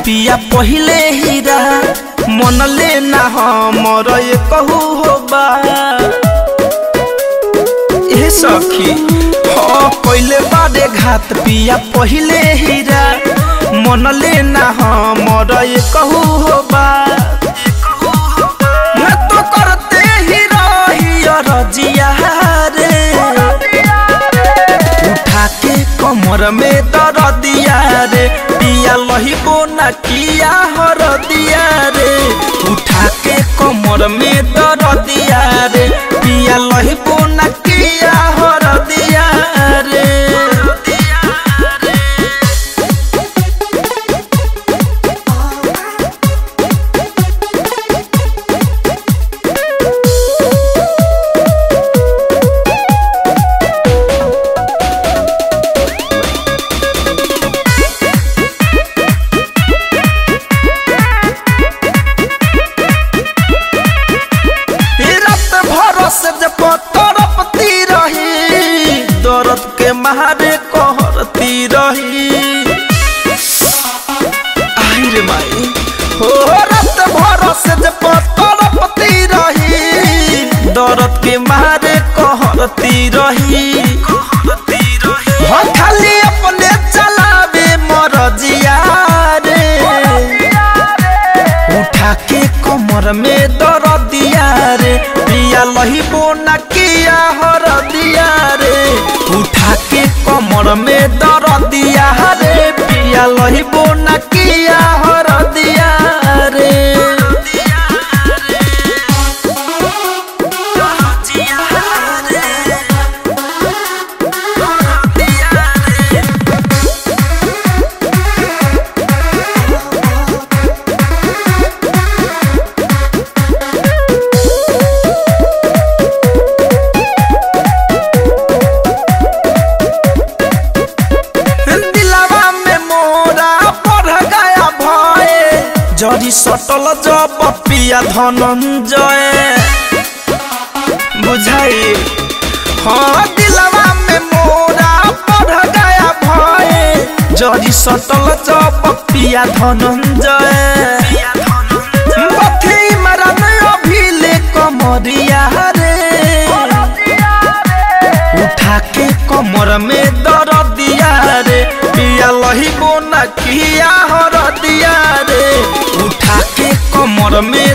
पिया पहिले हीरा मन ले ना हमर ये कहू हो बा ए सखी हाँ पहिले बारे घात पिया पहिले हीरा मन ले ना हमर ये कहू हो बा मैं तो करते ही रही रजिया रे उठा के कमर में दर दिया रे पिया लहिबो न किया हर दिया रे उठा के कमर में दर दिया रे पिया लहिबो न किया हर दिया रे ई रात भर से जब तड़पती रही दर्द के मारे कहरती रही आई रे माई हो रात भर से जब तड़पती रही दर्द के मारे कहरती रही हो खाली अपने चलावे मरजिया रे उठा के कमर में दर दिया रे पिया लहिबो न किया हर दिया रे उठा के कमर में दर दिया रे पिया लहिबो न किया हर दिया रे दिलावा में मोरा पढ़ गया भय जड़ी सटल जब पिया धनंजय बुझाई हाँ दिलावा में मोरा पढ़ गया भय जड़ी सटल जब पिया धनंजय बथी मरन अभिले कमरिया रे उठा के कमर में दर दिया रे पिया लहिबो न किया हर दिया रे उठा के कमर में